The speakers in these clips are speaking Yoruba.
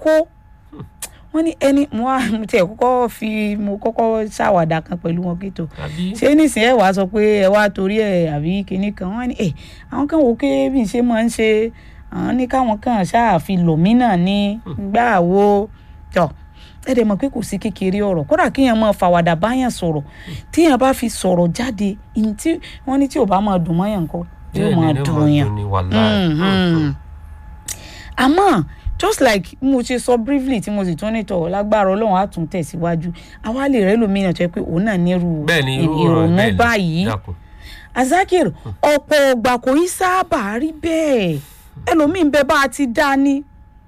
kó wọ́n ní ẹni mo wá mo tiẹ̀ kọ́kọ́ fi mo kọ́kọ́ ṣàwàdà kan pẹ̀lú wọn kí tó àbí ṣé nísìnyí ẹ wàá sọ pé ẹ wá torí ẹ àbí kinní kan wọ́n ní ẹ àwọn kan wò ó pé bí n ṣe máa ń ṣe àwọn ní káwọn kan ṣáà fi lòmínà ní gbà wo tọ ẹ dẹ̀ mọ̀ pé kò sí kékeré ọ̀rọ̀ kódà kéèyàn máa fàwàdà báyàn sọ̀rọ̀ téèyàn bá fi sọ̀rọ̀ jáde ìyìn tí wọ́n ní tí ò bá máa dùn mọ́yàn nǹkan yóò máa dùn yàn ni wàláì Mhm. àmọ́ just like mo ṣe sọ briefly tí mo sì tún nítọ̀ lágbára ọlọ́run á tún tẹ̀síwájú àwa lè rẹ́ lómìnira tó yẹ pé òun náà nírú bẹ́ẹ̀ ni irú ọ̀rọ̀ ìrònú bẹ́ẹ̀ ni báyìí dákun azakir ọ̀pọ̀ ọgbà kò í sábà rí bẹ́ẹ̀ ẹlòmíín bẹ bá a ti dá ní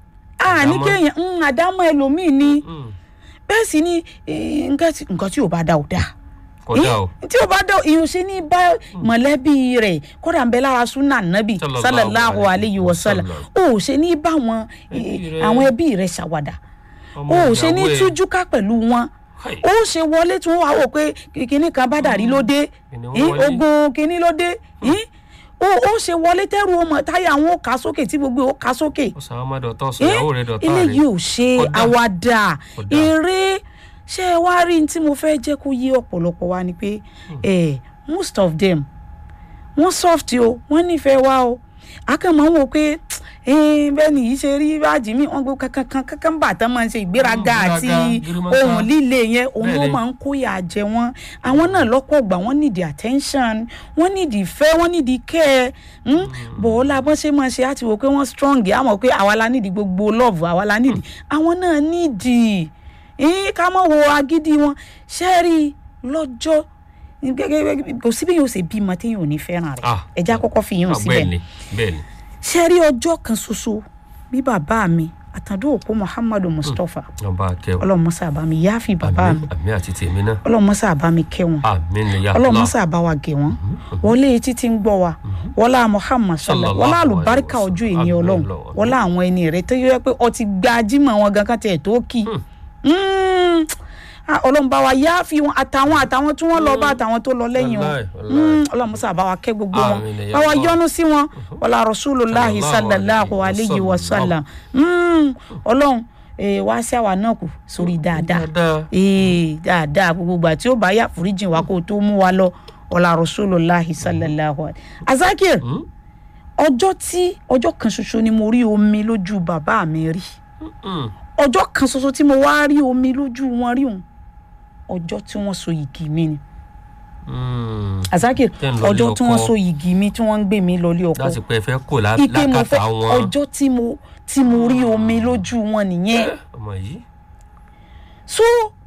a ní Àdámọ́. kéèyàn ń àdámọ́ ẹlòmíín ní Mm, bẹ́ẹ̀ sì ni eh, nǹkan tí nǹkan tí ò bá dá ò dáa kódà o tí o bá dọ̀ ìyún ṣe ní bá mọ̀lẹ́bí rẹ̀ kódà ń bẹ lára súnà nábì Sallallahu sallallahu alayhi wa sallam o ò ṣe ní bá wọn Ẹbí rẹ̀. àwọn ẹbí rẹ̀ ṣàwàdà ọmọ o ò ṣe ní ìyàwó ẹ̀. tújúká pẹ̀lú wọn Hai. o ò ṣe wọlé tí wọ́n wá wò pé kinní kan bá dàrí ló dé Kìnìún eh, wọlé. ogun kinní ló dé eh, o ò ṣe wọlé tẹ́rù ọmọ táyà àwọn ò ká sókè tí gbogbo ò ká sókè ó sàn án má dọ̀tọ̀ sọ ìyàwó rẹ̀ dọ̀tọ̀ rẹ̀ eléyìí ò ṣe Kódà. àwàdà Kódà. eré ṣé ẹ wá rí ní tí mo fẹ́ jẹ́ kó yé ọ̀pọ̀lọpọ̀ wa ni pé eh, most of them wọ́n soft o wọ́n nífẹ̀ẹ́ wa o akẹ́mọ̀ ń wò pé eh, bẹ́ẹ̀ ni yìí ṣe rí báàjì mi wọ́n gbé kankan kankan bà tán máa ń ṣe ìgbéraga Mm, àti ìgbéraga, gírímọ́ká. ohun líle yẹn òun ló Bẹ́ẹ̀ni. máa ń kóyà jẹ wọ́n àwọn náà lọ́pọ̀ gbà wọ́n need attention wọ́n need ìfẹ́ wọ́n need care mm? bọ̀ọ́lá bọ́n ṣe máa ṣe àti wò pé wọ́n strong àmọ́ pé àwa la need gbogbo love àwa la need àwọn náà need eh, ká mọ̀ wo agídí wọn ṣẹ́ẹ̀rì lọ́jọ́ gẹ́gẹ́ kò sí bí yóò ṣe bímọ téèyàn ò ní fẹ́ràn rẹ̀ Ah. ẹja kọ́kọ́ fi yín Ah, síbẹ̀ bẹ́ẹ̀ ni bẹ́ẹ̀ ni ṣẹ́ẹ̀rì ọjọ́ kan ṣoṣo bí bàbá mi àtàndó òpó muhammadu mustapha ọba akẹ́wọ̀ ọlọ́mọṣà bá mi yááfì bàbá mi àmín àmín àti tèmi náà ọlọ́mọṣà bá mi kẹ́ wọn àmín ni ya ọlọ́mọṣà bá wa gẹ̀ wọ́n wọlé etí tí ń gbọ́ wa wọlá muhammad sallam Sallallahu wọlá alaihi àlùbáríkà wasallam. ọjọ́ ìní Àmín ọlọ́run Ọlọ́run. wọlá àwọn ẹni rẹ̀ tó yẹ pé ọtí gba jímọ̀ wọn gan kan tiẹ̀ tó kì Mm. Ah, ọlọ́run bá wa yááfì wọn àtàwọn àtàwọn tí wọ́n lọ bá àtàwọn tó lọ lẹ́yìn wọn Wallahi, wallahi. Mm, ọlọ́mọṣà bá wa kẹ́ gbogbo wọn Àmín ya bá wa Allah. yọ́nú sí wọn wọlá rasulullahi Sallallahu sallallahu alaihi alayhi wa wasallam. sallam Mm, ọlọ́run eh, wá sí àwa náà kù sórí dáadáa dáadáa ee dáadáa gbogbo ìgbà tí ó bá yà foríjìn wa kó o tó mú wa lọ ọ̀la rasulullahi sallallahu alayhi azakir Mm, ọjọ́ tí ọjọ́ kan ṣoṣo ni mo rí omi lójú bàbá mi rí mm, ọjọ́ kan ṣoṣo tí mo wá rí omi lójú wọn rí òun ọjọ́ tí wọ́n so yìgì mi ni mm. azakir Tẹ́ ń lọ ọjọ́ ilé tí wọ́n ọkọ. so yìgì mi tí wọ́n ń gbé mi lọ ilé ọkọ láti pẹ́ fẹ́ kò lá- ike mo fẹ́ lákàtà wọn ọjọ́ tí mo tí mo rí omi lójú wọn nìyẹn Eh, ọmọ yìí so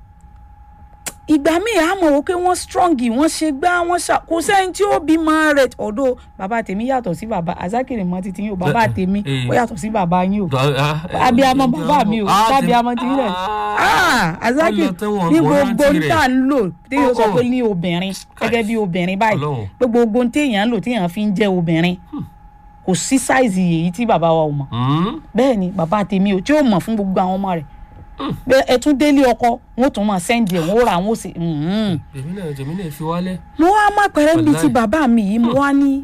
ìgbà míì á mọ̀ wò pé wọ́n strong wọ́n ṣe gbá wọ́n ṣà kò sẹ́ni tí ó bímọ rẹ̀ ọ̀dọ̀ bàbá tèmi yàtọ̀ sí bàbá azakiri mọ́ títí yín o bàbá Eh, tèmi eh. ó yàtọ̀ sí bàbá yín o Ah, eh, abiyamọ eh, bàbá mi o ah, ti- sábíamọ ti rẹ̀ ah azakiri Ọlọ́run tẹ́wọ̀n ní wọ́n gbogbo rántí ń tà ń lò téèyàn sọ Oh, oh. pé ní obìnrin gẹ́gẹ́ bí obìnrin báyìí Ọlọ́run. pé gbogbo ń téèyàn ń lò téèyàn fi ń jẹ́ obìnrin kò sí sáìzì èyí tí bàbá wa ò mọ̀ Mm, bẹ́ẹ̀ ni bàbá tèmi ò tí ó mọ̀ fún gbogbo àwọn ọmọ rẹ̀ pé ẹ tún délé ọkọ wọn ò tún máa sẹ́ǹdì ẹ̀ wọ́n ó ra wọn ó sì. mhm. tèmi náà tèmi náà fi wálẹ̀ mo wá má pẹ̀rẹ́ níbi tí Wàláì. bàbá mi yìí mo wá ní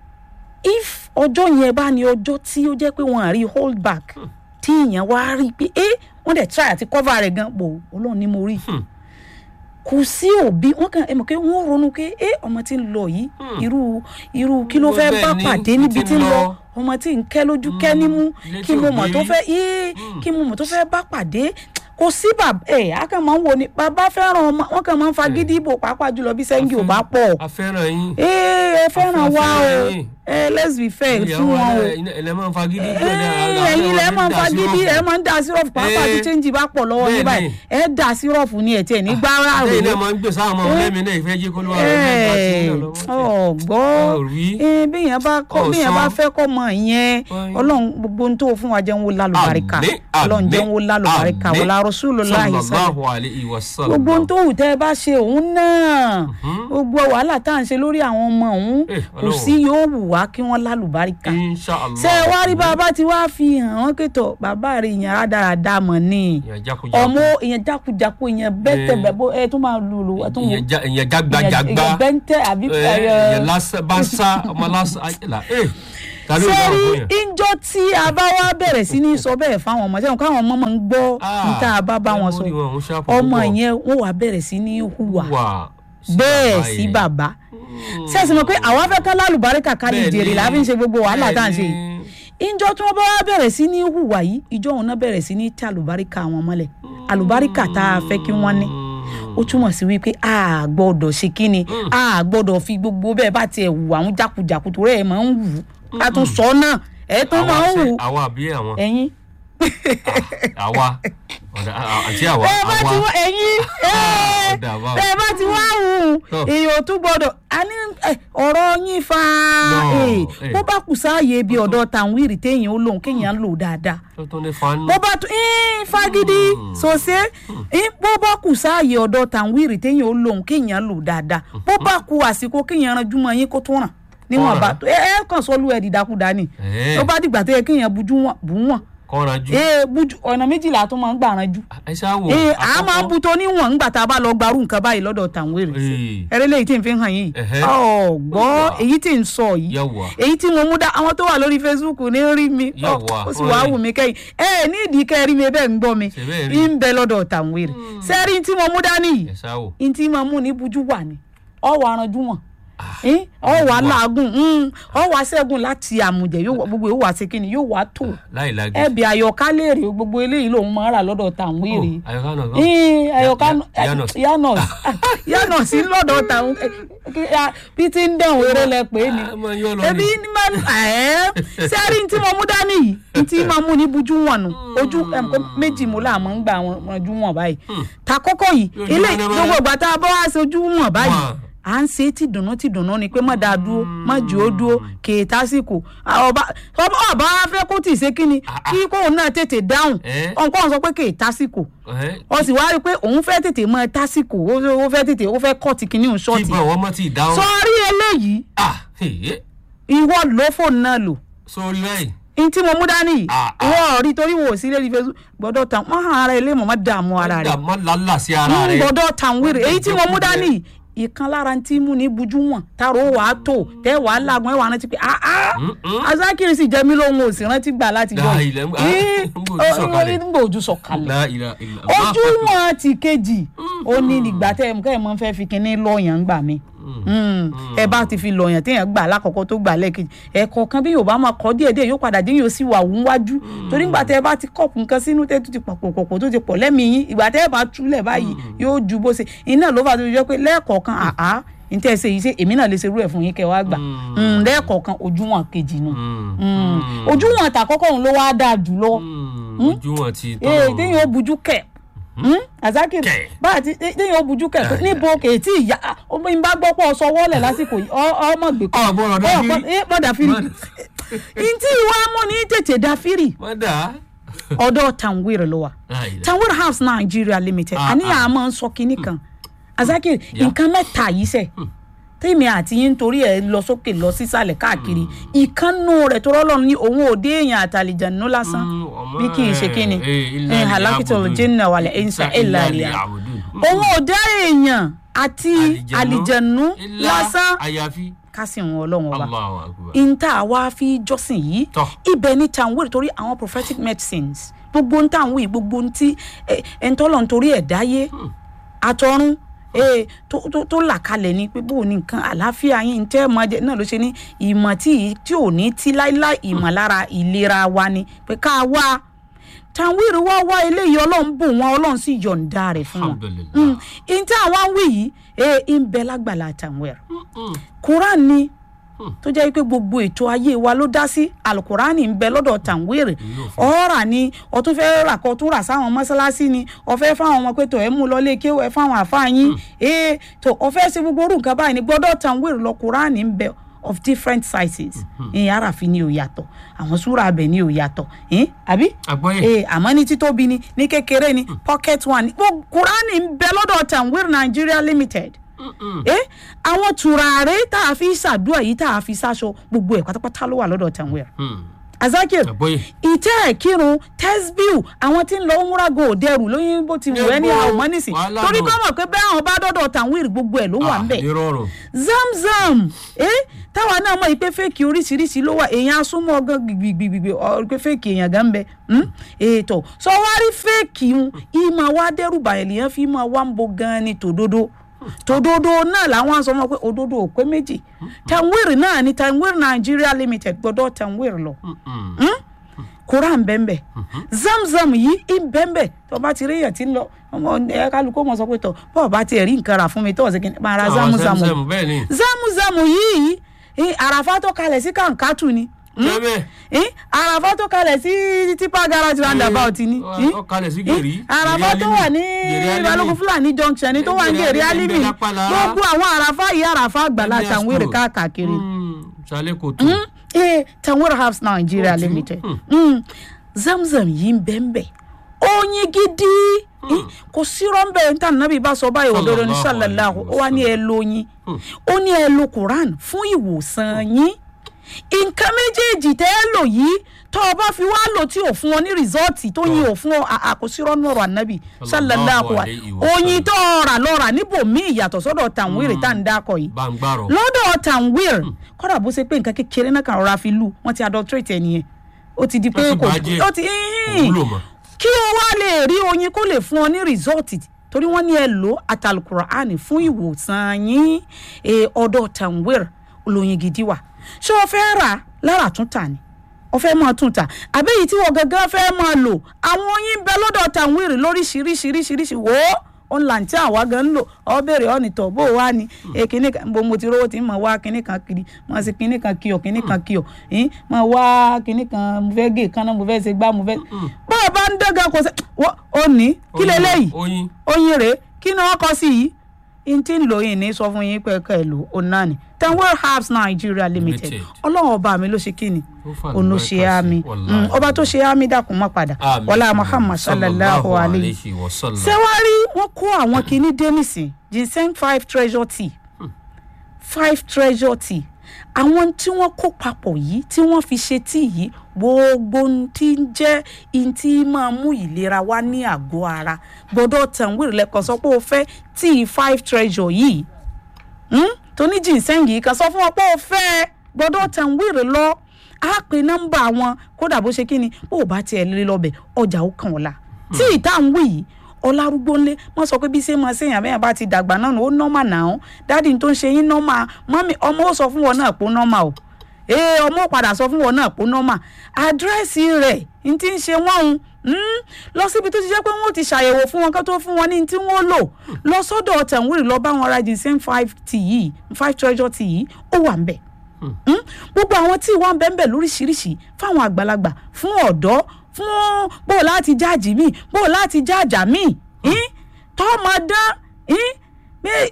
if ọjọ́ yẹn bá ní ọjọ́ tí ó jẹ́ pé wọ́n á rí hold back tí èèyàn wá rí i pé ẹ wọ́n dẹ̀ try àti cover rẹ̀ gan pò ọlọ́run ni mo rí Hmm. kò sí òbí wọn kàn ẹ mọ̀ pé wọ́n ronú pé ẹ ọmọ tí ń lọ yìí irú irú kí ló Bó fẹ́ bẹ́ẹ̀ bá ni, pàdé ibi níbi tí tí ń ń lọ lọ. ọmọ tí ń kẹ́ lójú kẹ́ nímú ilé kí tí mo ò mọ̀ gbé tó rí. fẹ́ yé kí mo mọ̀ tó fẹ́ bá pàdé kò sí bàbá ẹ a kàn máa ń wo ni bàbá fẹ́ràn ọmọ wọn kàn máa ń fagídí ìbò pàápàá jùlọ bí sẹ́ńgì ò bá pọ̀ a fẹ́ràn yín ee ẹ fẹ́ràn wa o fẹ́ràn yín. ẹ let's be fair ìyàwó fún wọn o ẹlẹ́ máa ń fagídí ee ẹ̀yin lẹ máa ń fagídí ẹ máa ń da sírọ̀fù pàápàá tí Eh, chẹ́ǹjì bá pọ̀ lọ́wọ́ yín bẹ́ẹ̀ báyìí ni. ẹ da sírọ̀fù ni ẹ̀ tiẹ̀ ní gbára lẹ́yìn náà rò máa ń gbé sáwọn ọmọ lẹ́mìí náà ìfẹ́ jí kó ló wà lọ́wọ́ ọgbọ́ rí bíyàn bá kọ́ Ọ̀sán. bíyàn bá fẹ́ kọ́ mọ ìyẹn Ọ̀yìn. ọlọ́run gbogbo ohun tó fún wa jẹun wo lálùbáríkà Àmín, ọlọ́run àmín, jẹun wo lálùbáríkà àmín. wọlá Rasulullahi sallallahu sallallahu alayhi wa sallam gbogbo ohun tó wù tẹ́ ẹ bá ṣe òun náà gbogbo wàhálà tá à ń ṣe lórí àwọn ọmọ òun Eh, kò Ọlọ́run. sí yóò wù wá kí wọ́n lálùbáríkà inshallah ṣé ẹ wá rí bàbá tí wàá fi hàn wọ́n kẹtọ̀ bàbá rẹ̀ ìyẹn rádaràda mọ̀ ni ìyẹn jákujàku ọmọ ìyẹn jákujàku ìyẹn bẹ́tẹ̀ Eh. bẹ́bó ẹ tún máa lùlù ẹ tún wò ìyẹn já- ìyẹn jágbajàgba ìyẹn bẹ́ntẹ́ àbí Eh, ìyẹn lásán bá sá ọmọ lásán ayélujára Ta ló ṣé dáhùn rí fún yẹn? ìjọ tí a bá wá bẹ̀rẹ̀ sí ní sọ bẹ́ẹ̀ fáwọn ọmọ ṣẹ́wọ̀n káwọn ọmọ máa ń gbọ́ níta bá bá wọn sọ memory wọn, òun sharp ọmọ púpọ̀. yẹn wọ́n wá bẹ̀rẹ̀ sí ní hùwà wà bẹ́ẹ̀ sí yẹn. bàbá ṣé ẹ sì mọ̀ pé àwa fẹ́ ká lálùbáríkà ká lè Bẹ́ẹ̀ jèrè ni. la fi ń ṣe gbogbo wàhálà tá à ń ṣe yìí Bẹ́ẹ̀ ìjọ tí wọ́n bá wá bẹ̀rẹ̀ sí ní hùwà yìí ìjọ òun náà bẹ̀rẹ̀ sí ní tẹ àlùbáríkà wọn mọ́lẹ̀ àlùbáríkà tá a fẹ́ kí wọ́n ní ó túmọ̀ sí wípé a gbọ́dọ̀ ṣe kí ni a gbọ́dọ̀ fi gbogbo bẹ́ẹ̀ bá tiẹ̀ wù àwọn jákujàku tó rẹ̀ ẹ̀ máa ń wù ká tún sọ náà ẹ̀ tún Àwa máa ń ṣe- wù àwa àbí àwọn ẹ̀yin àwa ọ̀dà àti àwa ẹ bá ti àwa wá ẹ̀yin ẹ ọ̀dà àwa ẹ bá ti wá wù Tọ́. èèyàn ò tún gbọ́dọ̀ a ní ẹ, ọ̀rọ̀ yín fa No, ẹ, eh. bó bá kù sáàyè ibi ọ̀dọ̀ tàwírì téèyàn ó lòun kéèyàn lò dáadáa tó tó ní fanu bó bá tún ẹ́ẹ́ fagidi sòsé ẹ́ẹ́ bó bá kù sáàyè ọ̀dọ̀ tàwírì téèyàn ó lòun kéèyàn lò dáadáa bó bá kù àsìkò kéèyàn ranjú mọ́ yín kó tó ràn níwọ̀n bá ẹ ẹ kàn sọ́lú ẹ̀ dídákúdá ni Ẹ̀. tó bá dìgbà tó yẹ kéèyàn bujú wọn bù wọn kọ́ra ju ee bujú ọ̀nà méjìlá tó máa ń gbà ranjú ẹ ṣáà wò ee a máa ń bu tó níwọ̀n ńgbà tá a bá lọ gbarú nǹkan báyìí lọ́dọ̀ tàwírì Ee. ẹrẹ́ lẹ́yìn tí n fi hàn yìí Ẹ̀hẹ́. ọ̀gbọ́ èyí tí n sọ yìí Yàwá. èyí tí mo mú dá àwọn tó wà lórí facebook ní rí mi ọ, Yàwá, ó sì wàá ọ̀rẹ́. wù mí kẹ́yìn ẹ ní ìdí kẹ́ rí mi bẹ́ẹ̀ ń gbọ́ mi Ṣé bẹ́ẹ̀ rí? ń bẹ lọ́dọ̀ tàwírì sẹ́rí tí mo mú dání yìí ẹ ṣáà wò n tí mo mú ní bujú wà ní ọwọ́ aranjú wọn ọwọ́ aláàgùn ọwọ́ aṣẹ́gun láti àmùjẹ yóò wá- gbogbo yóò wá sí kíni yóò wá tó láì lági ẹbí àyọká léèrè gbogbo eléyìí lòun máa ń rà lọ́dọ̀ tàwírì àyọká náà gan Ih, àyọká Ya- Yanos. yanos yanos lọ́dọ̀ tàwọn bí tí ń dẹ̀wọ̀n eré lẹ pé ni Ah, máa yọ lọ ebi ni. ní ma ẹ̀ sẹ́rí tí mo mú dání yìí ní tí máa mú ní bujú wọn nù ojú ẹ̀ pé méjì mo là máa ń gbà wọn ojú wọn báyìí ta kọ́kọ́ yìí Ojú ilé wọn ní gbogbo báyìí. ìgbà tá a bọ́ wá sí ojú wọn báyìí Wà. à ń ṣe tí dùnú tí dùnú ni pé má dáa dúró má jù ó dúró kèé tásìkò ọba ọba ọba wa fẹ́ kó tì í ṣe kíni kí kóun náà tètè dáhùn Eh. ọ̀nkọ́ sọ pé kèé tásìkò ẹ ó sì wá rí i pé òun fẹ́ tètè mọ tásìkò ó ó fẹ́ tètè ó fẹ́ kọ́ọ̀tì kìíní òun kí ṣọ́ọ̀tì bọ̀ wọ́n mọ̀ tí ì dáhùn sọ́ọ́rí eléyìí ah èyí ìwọ ló fóònù náà lò sórí báyìí ní tí mo mú dání yìí Ah, ah. ìwọ rí torí wò sí lórí facebook gbọ́dọ̀ tàn mọ́ ara ẹ lé mọ́ má dààmú ara rẹ̀ má lálà sí ara ń rẹ gbọ́dọ̀ tàn wéré èyí tí mo mú Jẹkújẹ. dání yìí ìkan lára tí mú ní bujú wọn tààrọ wà á tó tẹ wà á lágùn ẹ wà á rántí pé ah ah azakiri sì jẹ mí lóhun ò sì rántí gbà láti jọ La ilaha illa- Ah, ń gbòòjú sọ̀kalẹ̀. ń gbòòjú sọ̀kalẹ̀ La ilaha illa- ojú wọn ti kejì ó ní ìgbà tẹ ẹ kẹ́ ẹ mọ́ fẹ́ fi kinní lọ́ọ̀yàn ń gbà mí ẹ bá ti fi lọ́ọ̀yàn téèyàn gbà lákọ̀ọ́kọ́ tó gbà lẹ́ẹ̀kejì ẹ̀kọ́ kan bí yorùbá máa kọ́ díẹ̀ díẹ̀ yóò padà dé yóò sì wà wú wájú torí ìgbà tẹ ẹ bá ti kọ̀pù nǹkan sínú tẹ́ tó ti pọ̀pọ̀ pọ̀pọ̀ tó ti pọ̀ lẹ́mìí yín ìgbà tẹ ẹ bá túlẹ̀ báyìí yóò ju bó ṣe iná ló fà tó fi jẹ́ pé lẹ́ẹ̀kọ̀ọ̀kan àá ní tẹ́ ẹ ṣe yìí ṣe èmi náà lè ṣe irú ẹ̀ fún yín kẹ́ wá gbà Mm, lẹ́ẹ̀kọ̀ọ̀kan ojú wọn kejì nu Mm. ojú wọn àtàkọ́kọ́ òun ló wá dáa jù lọ ojú wọn ti ee tán téèyàn ó bujú kẹ azakiri Kẹ̀. bá a ti téèyàn ó bujú kẹ pé níbo kèétí ìyá omi ń bá gbọ́ pọ̀ sọ wọ́lẹ̀ lásìkò yìí ọ- ọmọ gbè kọ́ Ọ gbọ́dọ̀ dá fírì. gbọ́dọ̀ fírì ntí ìwà mú ní tètè dá fírì má dà á ọ̀dọ̀ tanwir ló wà La ilaha- tanwir house nigeria limited Ah, àníyàn ah. a máa ń sọ kinní kan azakiri Yeah. nǹkan mẹ́ta yìí sẹ̀ tèmi àti yín torí ẹ lọ sókè lọ sísàlẹ̀ káàkiri ìkànnù rẹ̀ tó rọ́lọ́run ní òun ò dé èèyàn àtàlìjànú lásán Mm, ọmọ bí kì í ṣe ẹ̀, kíni eh, illa ẹ li halakitol ya'budun. jinna wàlẹ̀ ẹ̀ńsà Illa ẹ̀là li rẹ̀ ya'budun. òun ò dá èèyàn àti àlìjànú Illa lásán àyàfi kásì wọn ọlọ́run ọba Allahu akbar ìta wa fi jọ́sìn yìí Tọ́. ibẹ̀ ní tanwere torí àwọn prophetic medicines gbogbo ń tàn wí gbogbo ń tí ẹ̀ ń tọ́lọ̀ nítorí ẹ̀ dáyé àtọ̀run ee tó tó tó là kalẹ̀ ni pé bóun ní nǹkan àlàáfíà yín tẹ́ ẹ̀ máa jẹ náà ló ṣe ní ìmọ̀ tí tí ò ní tí láíláí ìmọ̀ lára ìlera wa ni pé ká wá tanwere wá wá eléyìí ọlọ́run bò wọ́n ọlọ́run sì yọ̀ǹda rẹ̀ fún wọn alhamdulillah ìta àwọn wí yìí ee ń bẹ lágbàlá tanwere Mm, quran ni tó jẹ́ pé gbogbo ètò ayé wa ló dá sí alukurani ń bẹ lọ́dọ̀ tàǹwéèrè ọ̀rà ni ọtún fẹ́ rà kọ́ tún rà sáwọn mọ́sálásí ni ọ̀fẹ́ fáwọn ọmọ pé tó ẹ̀ mú lọ lé kéwọ́ ẹ̀ fáwọn àfáàyín ee tó ọ̀fẹ́ ṣe gbogbo orú nǹkan báyìí ni gbọ́dọ̀ tàǹwéèrè lọ kurani ń bẹ of different sizes ìyẹn àràfin ni ò yàtọ̀ àwọn súra abẹ ni ò yàtọ̀ ẹ̀ àbí àgbọ́yé ee àmọ́ ní títóbi ni ní kékeré ni pocket one ni gbogbo kurani ń bẹ lọ́dọ̀ tàǹwéèrè Nigeria limited eh àwọn tùràrí tá a fi ṣàdúrà yìí tá a fi ṣaṣọ gbogbo ẹ̀ pátápátá ló wà lọ́dọ̀ tanwir Mm, azakir àgbọ́yé ìtẹ́ ẹ̀ kírun tesbiu àwọn tí ń lọ múrago òdẹrù lóyún bó ti wù ẹ́ ní Níbo? àwọn ọmọ nísìn Wàhálà torí nù. kọ́ mọ̀ pé bẹ́ẹ̀ àwọn bá dọ́dọ̀ tàwíìrì gbogbo ẹ̀ ló wà ń bẹ̀ nírọ̀rùn zamzam eh táwa náà mọ̀ yìí pé fẹ́ẹ̀kì oríṣiríṣi ló wà èèyàn asúnmọ́ gan gbìgbìgbìgbì ọ pé fẹ́ẹ̀kì èèyàn gan ń bẹ hmm? ètò sọ wá rí fẹ́ẹ̀kì ń ìmọ̀ wa dẹ́rù bàyẹ̀ lèèyàn fi máa wá ń bo gan ni tòdodo tòdodo náà làwọn sọ wọn pé òdodo ò pé méjì tanwir náà ni tanwir nigeria limited gbọdọ̀ tanwir lọ Mm-mm. koran bẹ́ẹ̀nbẹ́ zamzam yìí ń bẹ́ẹ̀nbẹ́ tó bá ti rí èèyàn tí ń lọ ọmọ ẹ kálukú mọ̀ sọ pé tọ̀ bọ́ọ̀ bá tiẹ̀ rí nǹkan rà fún mi tó ọ̀sẹ̀ kí n máa ra Àwọn zamzam Zamzam, bẹ́ẹ̀ ni zámúzámù yìí eh, àràfá tó kalẹ̀ sí kàǹkàtù ni jẹ́bẹ̀ eh, àràfá tó kalẹ̀ sí tipa garage roundabout ni eh, ó kalẹ̀ sí gèrè eh, àràfá tó wà ní balógun fúlàní junction ni tó wà ní gèrè alimi Gèrè Lápàlá. gbogbo àwọn àràfá yìí àràfá àgbàlá Ẹgbẹ́ tàwérè Asco. káàkiri sálẹ̀ kò tó Mm, eh, tàwérè house nigeria Ó ti- limited hmm. Mm, zamzam yìí ń bẹ́ẹ̀ oyin gidi eh, kò sí rọ́ńbẹ́ níta nàbí bá sọ báyìí òdodo ní Sallallahu sàlàláhu alaihi ó wá ní ẹ lóyin ó ní ẹ lo quran fún ìwòsàn yín nǹkan méjèèjì tẹ́ ẹ lò yìí tó o bá fi wá lò tí ò fún ọ ní rìsọ́ọ̀tì tó yin ò fún ọ à- àkósírọ́ nọ̀rọ̀ ànábì sàlàláhu alaihi wa oyin tó o rà lọ́ra níbòmí ìyàtọ̀ sọ́dọ̀ tàwírì tá à ń dákọ̀ yìí bá ń gbàrọ̀ lọ́dọ̀ tanwir kọ́dà bó ṣe pé nǹkan kékeré náà kàn rọra fi lù wọ́n ti adulterate ẹ̀ nìyẹn ó ti di pé Wọ́n sì kò bàjẹ́. ó ti wúlò mọ́ kí o wá lè rí oyin kó lè fún ọ ní result torí wọ́n ní ẹ lò àtàlùkùránì fún ìwòsàn yín e, ọ̀dọ̀ tanwir olóyin gidi wà ṣé o fẹ́ rà lára tún tà ni o fẹ́ máa tún tà àbẹ́yìí tí wọ́n gangan fẹ́ máa lò àwọn oyin bẹ lọ́dọ̀ tanwir lóríṣiríṣiríṣiríṣi wò ó òun là ń tí àwa gan ń lò ọ béèrè ọ́nìtọ̀ bó o wá ni èkínní kan bó mo ti rówó tí mo wá kínní kan kiri mo ṣe kínní kan kíọ̀ kínní kan kíọ̀ yín mo wá kínní kan mo fẹ́ gé kan náà mo fẹ́ ṣe gbá mo fẹ́ bó o bá ń dẹ́gàn kò sẹ́ wọ́n ò ní kí Oyin- leléyìí oyin oyin rèé kí ni wọ́n kọ sí yìí n tí ń lò yìí ní sọ fún yín pé ká ẹ lò ó náà ni tenwell herbs nigeria limited Limited. ọlọ́run ọba mi ló ṣe kí ni Ó fà òun ló lùbáríkà ṣe sí, á mi wallahi. Mm, ọba tó ṣe á mi dákun má padà Àmín. wọlá muhammad sallallahu alayhi wa sallam ṣé wàá rí wọn kó àwọn kinní dé nísìn ginseng five treasure tea five treasure tea àwọn tí wọ́n kó papọ̀ yìí tí wọ́n fi ṣe tíì yìí gbogbo ohun tí ń jẹ́ ohun tí máa mú ìlera wá ní àgọ́ ara gbọ́dọ̀ tàn wíìrì lẹ́kọ̀ọ́ sọ pé o fẹ́ tíì five treasure yìí hmm? tó ní ginseng yìí kan sọ fún wọn pé o fẹ́ gbọ́dọ̀ tàn wíìrì lọ á pe nọ́mbà wọn kódà bó ṣe kí ni bó o bá tiẹ̀ lé lọ́bẹ̀ ọjà ó kàn ọ́ la tí ìta ń wí yìí ọlárúgbó ńlé wọn sọ pé bí ṣe máa ṣèyàn bẹ́ẹ̀ bá ti dàgbà náà ó nọ́mà náà dáàdi tó ń ṣe yín nọ́mà mọ́mí ọmọ ó sọ fún wọn náà pé ó nọ́mà o ee ọmọ ó padà sọ fún wọn náà pé ó nọ́mà àdírẹ́sì rẹ̀ n ti ń ṣe wọ́n ń lọ síbi tó ti jẹ́ pé wọ́n ti ṣàyẹ̀wò fún wọn kó tó fún wọn ní tí wọ́n lò lọ sọ́dọ̀ tẹ̀wúrì lọ bá wọn ra ginseng five tea yìí five treasure tea yìí ó wà ń bẹ̀ Mm? gbogbo àwọn tí wọn bẹ́ẹ̀ bẹ́ẹ̀ lóríṣiríṣi fáwọn àgbàlagbà fún ọ̀dọ́ fún bó o láti jáàjì míì bó o láti jáàjà míì tọmọdán pé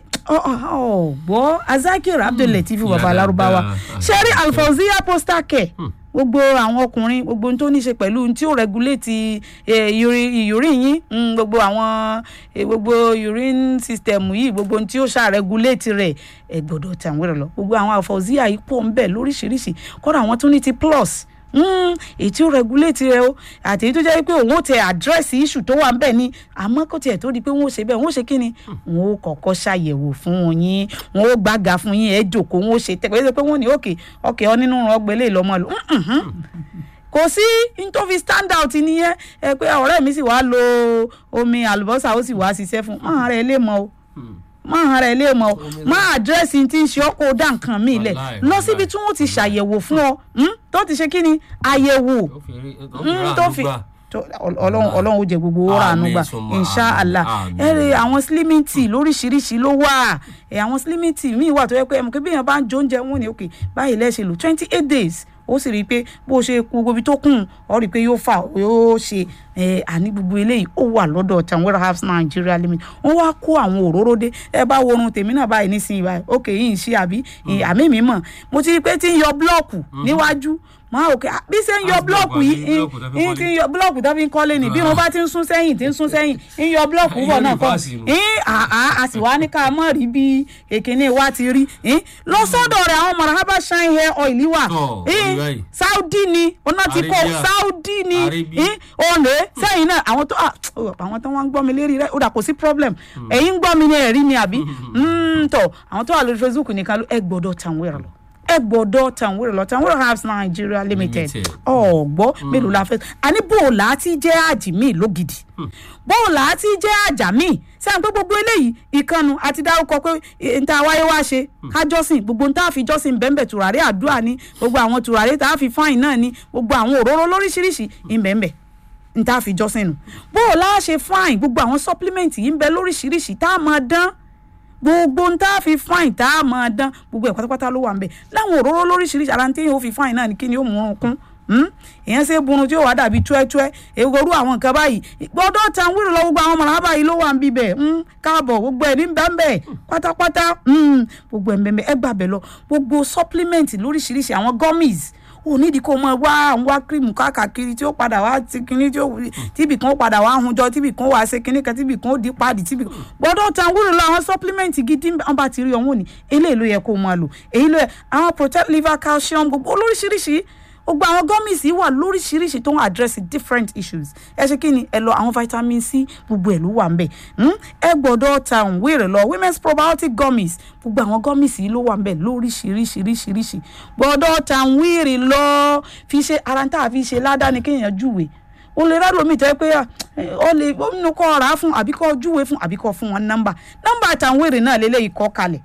ọ̀gbọ́ azakir abdulateef baba Yàrá alárúbáwá dáa. sẹ́rí alfawziya postal care gbogbo àwọn ọkùnrin gbogbo ohun tó ní í ṣe pẹ̀lú ohun tí ó regulate ìyórí yín mm, gbogbo àwọn eh, gbogbo urine system yìí gbogbo ohun tí ó ṣàregulate rẹ̀ ẹ gbọ́dọ̀ tàwọn rẹ̀ lọ gbogbo àwọn alfawziya yìí pọ̀ ń bẹ lóríṣiríṣi kọ́dà àwọn tó ní ti plus mm, èyí tí ó regulate rẹ o àti èyí tó jẹ́ pé òun ó tẹ àdírẹ́sì issue tó wà ń bẹ̀ ni àmọ́ kó tiẹ̀ tó di pé wọ́n ó ṣe bẹ́ẹ̀ wọ́n ó ṣe kí ni wọ́n ó kọ́kọ́ ṣàyẹ̀wò fún yín wọ́n ó gbága fún yín ẹ̀ jòkó wọ́n ó ṣe tẹ́ pé pé wọ́n ní òkè òkè ọ nínú ọgbẹ́lẹ̀ lọ́mọ lò kò sí n tó fi stand out nìyẹn ẹ pé ọ̀rẹ́ mi sì wá lo omi àlùbọ́sà ó sì wá ṣiṣẹ́ fún máa rẹ̀ lè mọ o máa rẹ̀ lè mọ o máa àdírẹ́sì tí ń ṣe ọ́ kó o dá nǹkan míì lẹ̀ Wàláì, lọ wàláì. síbi tí wọ́n ti ṣàyẹ̀wò fún ọ mm, tó ti ṣe kí ni àyẹ̀wò Ó fi rí- ó fi Mm, rà tó àánú fi gbà. tó- Ọl- ọlọ́run ọlọ́run ó jẹ gbogbo owó rà àánú gbà Àmín, summa inshàlá àmín, ẹ rí àmín. àwọn slimming tea lóríṣiríṣi ló wà ẹ àwọn slimming tea míì wà tó yẹ pé ẹmu kí bíyàn bá ń jó oúnjẹ wọn ni òkè báyìí lẹ́sẹ̀ lò twenty eight days ó sì rí i pé bó ṣe kú gbogbo ibi tó kùn ọ rí i pé yóò fà yóò ṣe ẹ àní gbogbo eléyìí ó wà lọ́dọ̀ tanwera herbs nigeria limit wọ́n wá kó àwọn òróró dé ẹ bá wo orun tèmi náà báyìí nísìnyí báyìí òkè yìí ń ṣe àbí àmì mi mọ̀ mo ti rí i pé tí ń yọ búlọ̀kù níwájú mo máa wò pé ah, bí ṣe ń yọ House block búlọ́ọ̀kù àbí yìí block tó fi ń kọ́lé? ti ń yọ búlọ́ọ̀kù tó fi ń kọ́lé ni bí wọ́n bá ti ń sún sẹ́yìn ti ń sún sẹ́yìn ń yọ búlọ́ọ̀kù bọ̀ Ìyẹn náà kọ́ reverse nù. ń àá a sì wá ní ká mọ̀ rí bí èkéne wa ti rí ń lọ sọ́dọ̀ rẹ̀ àwọn marhaba shine hair oil wà Tọ́, ń orí báyìí. saudi ni ọ̀nà ti kó Arabia. saudi ni Arabia. ń òǹdè sẹ́yìn náà àwọn tó ah, oh, àwọn tó wọ́n ń gbọ́ mi lérí rẹ̀ ó dà kò sí problem ẹ̀yin ń gbọ́ mi ní ẹ̀rí ni àbí Mm, tọ̀ àwọn tó wà lórí facebook nìkan ló ẹ gbọ́dọ̀ tàn wẹ̀rẹ̀ lọ ẹ gbọ́dọ̀ tàn wẹ̀rẹ̀ lọ tàn wẹ̀rẹ̀ herbs nigeria limited Limited. ọ̀gbọ́ mélòó la fẹ́ àní bòòlà àti jẹ́ àjì míì lógidì bòòlà àti jẹ́ àjà míì sẹ́yìn pé gbogbo eléyìí ìkànnù àti dárúkọ pé eh, n ta wáyé wá ṣe ká jọ́sìn gbogbo n ta fi jọ́sìn bẹ́ẹ̀nbẹ́ tùràrí àdúrà ní gbogbo àwọn tùràrí tá a fi fáìn náà ní gbogbo àwọn òróró lóríṣiríṣi ìbẹ̀ẹ̀nbẹ̀ n ta fi jọ́sìn nù bòòlà ṣe fáìn gbogbo àwọn supplement yìí ń bẹ lóríṣiríṣi tá a máa dán gbogbo n tá a fi fáìn tá a máa dán gbogbo ẹ̀ pátápátá ló wà ń bẹ̀ láwọn òróró lóríṣiríṣi ara tí yóò fi fáìn náà ni kí ni ó mú un kún hmm? èèyàn ṣe burun tí ó wà dàbí túẹ́túẹ́ ewúro àwọn nǹkan báyìí gbọ́dọ̀ tan wíìrì lọ gbogbo àwọn mọ̀nà báyìí ló wà ń bíbẹ̀ hmm? káàbọ̀ gbogbo ẹ̀ ní bẹ́ẹ̀ pátápátá hmm? gbogbo ẹ̀ ń bẹ́ẹ̀ ẹ gbàbẹ̀ lọ gbogbo supplement lóríṣiríṣi àwọn gummies ò nídìí kó mọ wá àwọn wá kírìmù káàkiri tí ó padà wá ti kinní tí ó tíbì kan ó padà wá hunjọ tíbì kan ó wá ṣe kinní kan tíbì kan ó di páàdì tíbì kan gbọ́dọ̀ tan wúlò lọ àwọn supplement gidi wọn bá ti rí ọ̀hún ni eléyìí ló yẹ kó máa lò èyí ló yẹ àwọn protect liver calcium gbogbo olóríṣiríṣi gbogbo àwọn gummies yìí wà lóríṣiríṣi tó ń address different issues ẹ ṣe kí ni ẹ lọ àwọn vitamin c gbogbo ẹ ló wà ńbẹ̀ hmm? ẹ gbọ́dọ̀ ta òun wéèrè lọ women's probiotic gummies gbogbo àwọn gummies yìí ló wà ńbẹ̀ lóríṣiríṣiríṣiríṣi gbọ́dọ̀ ta òun wéèrè lọ fi ṣe ara ń tà fi ṣe ládàáni kéèyàn júwe o lè rẹ́ lómi tẹ́ pé ah, eh, o lè ó nínú kọ́ ọ̀rá fún àbí kọ́ júwe fún àbí kọ́ fún wọn nọ́mbà nọ́mbà àtàwọn wéèrè náà lélẹ́yìí kọ́ kalẹ̀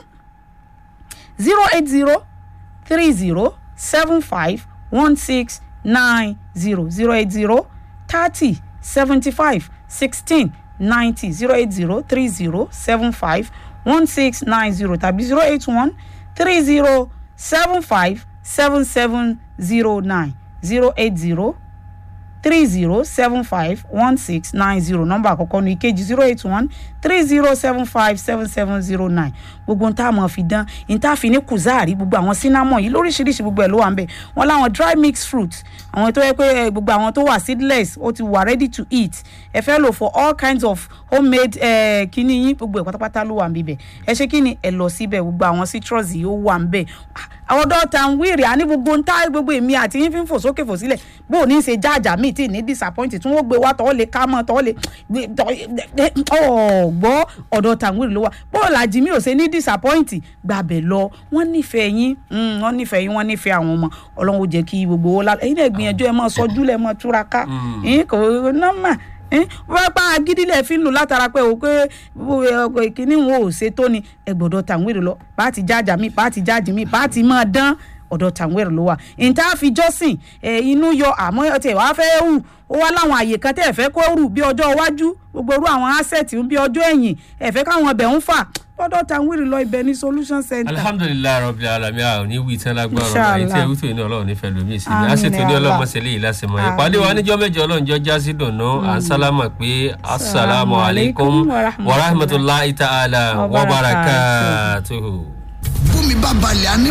zero eight zero three zero seven five one six nine zero zero eight zero thirty seventy five sixteen ninety zero eight zero three zero seven five one six nine zero tàbí zero eight one three zero seven five seven seven zero nine zero eight zero three zero seven five one six nine zero nọ́mbà àkọ́kọ́ ní ìkejì zero eight one three zero seven five seven seven zero nine gbogbo n tá a mọ̀ fi dán n tá a fi ní kùzáàrí gbogbo àwọn cinnamon yìí lóríṣiríṣi gbogbo ẹ̀ ló wà ń bẹ̀ wọ́n láwọn dry mixed fruit àwọn tó yẹ pé eh, gbogbo àwọn tó wà seedless ó ti wà ready to eat ẹ fẹ́ lò for all kinds of homemade eh, kíní yín gbogbo ẹ̀ pátápátá ló wà ń bíbẹ̀ ẹ ṣe kíni ẹ lọ síbẹ̀ gbogbo àwọn citrus yìí ó wà ń bẹ̀ àwọn dọ́ta ń wíìrì àní gbogbo ń tá gbogbo èmi àti yín fi ń fò sókè fò sílẹ̀ bó o ní í ṣe jáàjà míì tí ì ní disappoint tí wọ́n gbé wá tọ́ lè ká mọ́ tọ́ lè ọ̀gbọ́ ọ̀dọ̀ tàwíìrì ló wà bó o làjì mi ò ṣe ní disappoint gbàbẹ̀ lọ wọ́n nífẹ̀ẹ́ yín mm, wọ́n nífẹ̀ẹ́ yín wọ́n nífẹ̀ẹ́ àwọn ọmọ ọlọ́run ó jẹ́ kí gbogbo owó lálẹ́ ẹ̀yin náà gbìyànjú ẹ̀ máa sọjú lẹ̀ máa túraká ẹ̀yin kò nọ́mà wọ́n pa agídílẹ̀ fi ń lò látara pé o pé kíní wọn ò ṣe tó ni ẹ gbọ́dọ̀ tàwíìrì lọ bá ti jáàjà mi bá ti jáàjì mi bá ti máa dán ọ̀dọ̀ tàwíìrì ló wà ìta fi jọ́sìn inú yọ àmọ́ ọtí ẹ̀ wá fẹ́ hù ó wá láwọn àyè kan tẹ́ ẹ̀ fẹ́ kó rù bí ọjọ́ iwájú gbogbo irú àwọn asset bí ọjọ́ ẹ̀yìn ẹ̀ fẹ́ káwọn ọbẹ̀ ń fà lọ́dọ̀ tàwíìrì lọ ibẹ̀ ní solution center. alhamdulilayi rabi alami a ò ní wí tán lágbára ọ̀rọ̀ Inshallah. àyè tí ewúto yìí ní ọlọ́run nífẹ̀ẹ́ lómi sí ni a Àmín sì tún ní ya ọlọ́mọ Allah. sẹ́lẹ̀ yìí lásìmọ́ ìpàdé wa níjọ́ mẹ́jọ ọlọ́run jọ já sí dùnú à ń sálámà pé asalaamu alaykum wa rahmatulahi ta'ala wa barakatuhu. bómi bá balẹ̀ á ní